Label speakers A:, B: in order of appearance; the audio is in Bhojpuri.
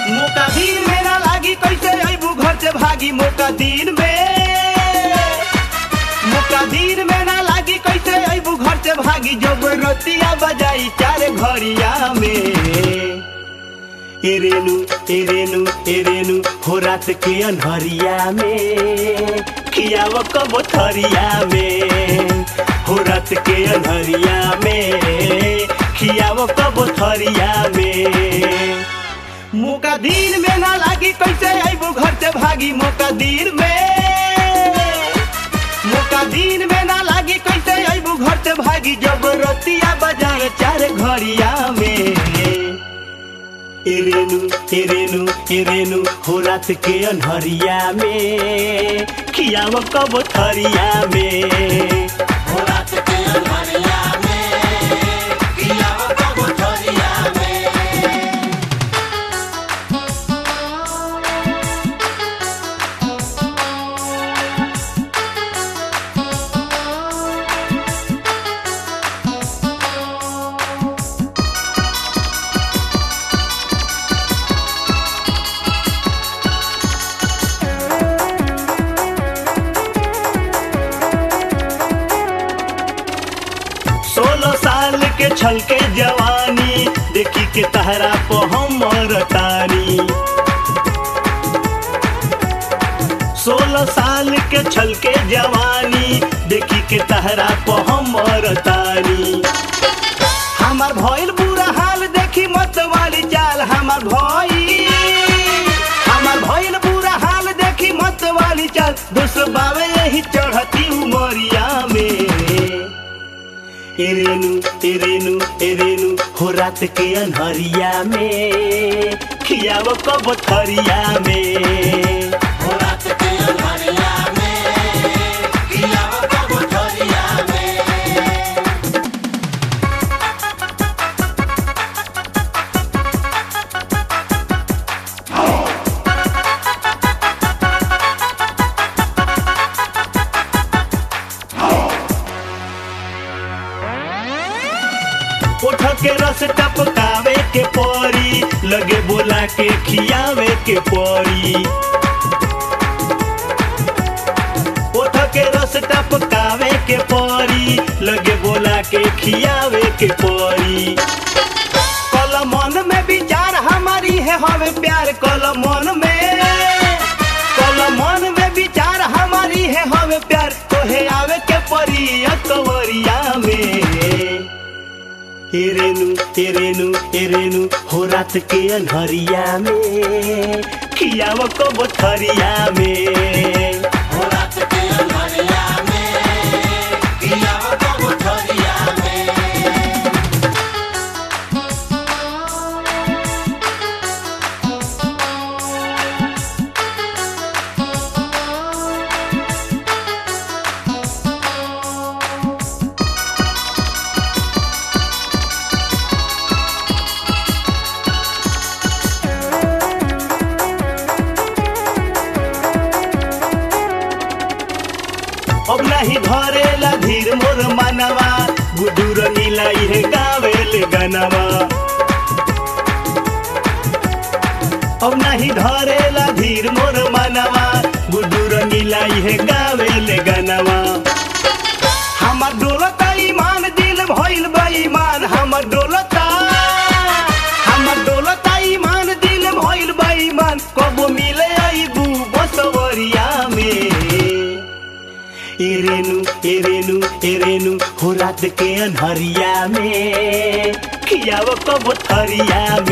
A: मौका दिन में ना लागी कैसे अबू घर से भागी मौका दिन में मौका दिन में ना लागी कैसे अबू घर से भागी जब रतिया बजाई चार घड़िया में ए रेनु ए रेनु ए रेनु हो रात के अनहरिया में खियाव कब थरिया में हो रात के अनहरिया में खियाव कब थरिया में मौका दिन में ना लागी कैसे अबू घर से भागी मौका दिन में मौका दिन में ना लागी कैसे अबू घर से भागी जब रतिया बजाए चार घड़िया में ए रेनु ए रेनु ए रेनु हो रात के अनहरिया में खियाव कब थरिया में
B: हो रात के अनहरिया में खियाव कब थरिया में
A: सोलह साल के छल के जवानी देखी के तहरा को हमर तानी सोलह साल के छल के जवानी देखी के तहरा को हमर तानी हमार भइल बुरा हाल देखी मत वाली चाल हमार भइल हमार भइल बुरा हाल देखी मत वाली चाल दोस्त बावे यही चढ़ती उमरिया में ए रेनु ए रेनु ए रेनु हो रात के अनहरिया में खियाव कब थरिया में
B: हो रात के अनहरिया में खियाव कब थरिया में
A: उठ के रस टपकावे के परी लगे बोला के खियावे के परी उठ के रस टपकावे के परी लगे बोला के खियावे के परी कल मन में विचार हमारी है हवे प्यार कल मन में कल मन में विचार हमारी है हवे प्यार तोहे आवे के परी अकवरिया में ए रेनु ए रेनु ए रेनु हो रात के अनहरिया में खियाव कब थरिया में
B: हो रात के अनहरिया में खियाव कब थरिया में
A: अब नहीं धरेला धीर मोर मनवा गुडूर नीला इहे गावेल गनवा अब नहीं धरेला धीर मोर मनवा गुडूर नीला इहे गावेल गनवा हमर डोलता ईमान दिल भइल बेईमान हमर डोलता हमर डोलता ईमान दिल भइल बेईमान कबो मिले आइबू बसवरिया में ए रेनु ए रेनु ए रेनु हो रात के अनहरिया में खियाव कब थरिया